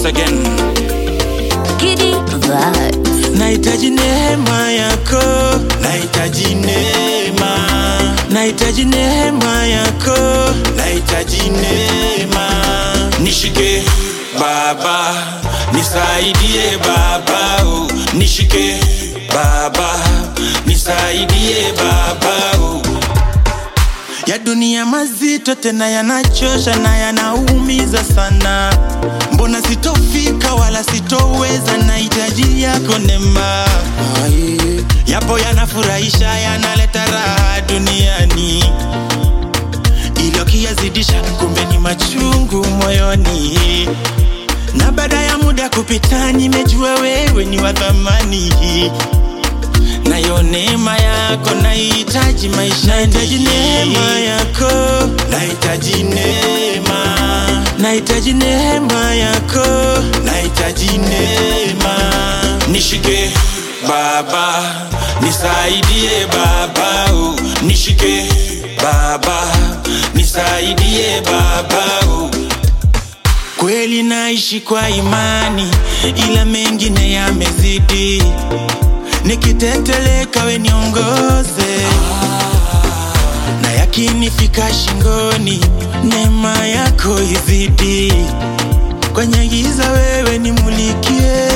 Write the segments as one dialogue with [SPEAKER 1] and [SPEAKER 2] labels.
[SPEAKER 1] again.
[SPEAKER 2] Giddy vibes.
[SPEAKER 3] nahitaji neema yako
[SPEAKER 1] Nahitaji neema,
[SPEAKER 3] nahitaji neema yako
[SPEAKER 1] nahitaji neema. Nishike Baba, nisaidie Baba, oh. nishike Baba, nisaidie Baba. oh.
[SPEAKER 3] ya dunia mazito tena yanachosha na yanaumiza sana mbona sitofika wala sitoweza nahitaji yako neema yapo yanafurahisha yanaleta raha duniani ilo kiyazidisha kumbe ni machungu moyoni na baada ya muda kupita nimejua wewe ni wa thamani nayo neema yako nahitaji maisha nahitaji neema yako
[SPEAKER 1] Nahitaji neema,
[SPEAKER 3] nahitaji neema yako
[SPEAKER 1] nahitaji neema. Nishike Baba, nisaidie Baba, oh. nishike Baba, nisaidie Baba. oh.
[SPEAKER 3] kweli naishi kwa imani ila mengine yamezidi nikiteteleka we niongoze na yakinifika shingoni neema yako izidi kwenye giza wewe nimulikie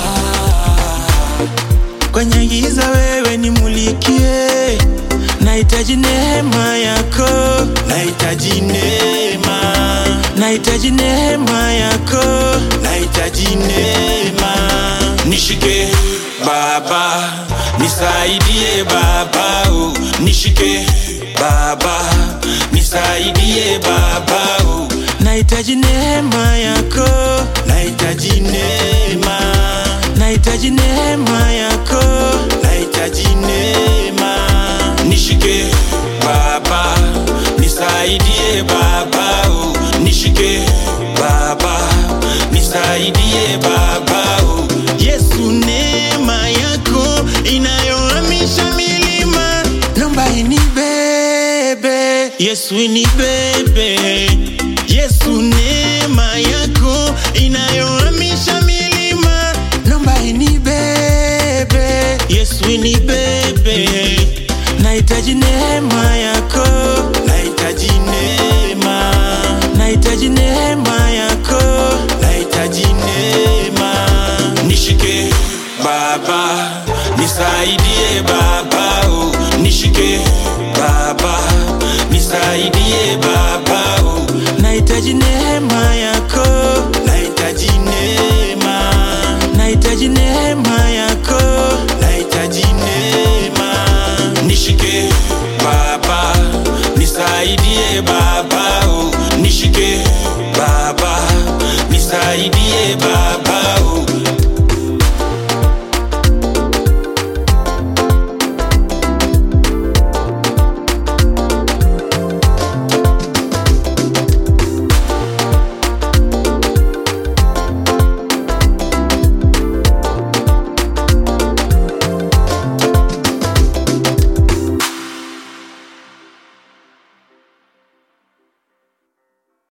[SPEAKER 3] kwenye giza wewe nimulikie nahitaji neema yako
[SPEAKER 1] Nahitaji neema,
[SPEAKER 3] nahitaji neema yako
[SPEAKER 1] nahitaji neema. Nishike Baba, nisaidie Baba, oh. nishike Baba, nisaidie Baba. oh.
[SPEAKER 3] nahitaji neema yako
[SPEAKER 1] Nahitaji neema,
[SPEAKER 3] nahitaji neema yako
[SPEAKER 1] nahitaji neema. Nishike Baba, nisaidie Baba, oh. nishike Baba, nisaidie Baba. oh.
[SPEAKER 3] yesu neema yako inayohamisha milima nomba inibebe yesu inibebe yesu neema yako inayohamisha milima nomba inibebe yesu inibebe nahitaji neema yako
[SPEAKER 1] Nahitaji neema,
[SPEAKER 3] nahitaji neema yako
[SPEAKER 1] nahitaji neema. Nishike Baba, nisaidie Baba, oh. nishike Baba, nisaidie Baba. oh.
[SPEAKER 3] nahitaji neema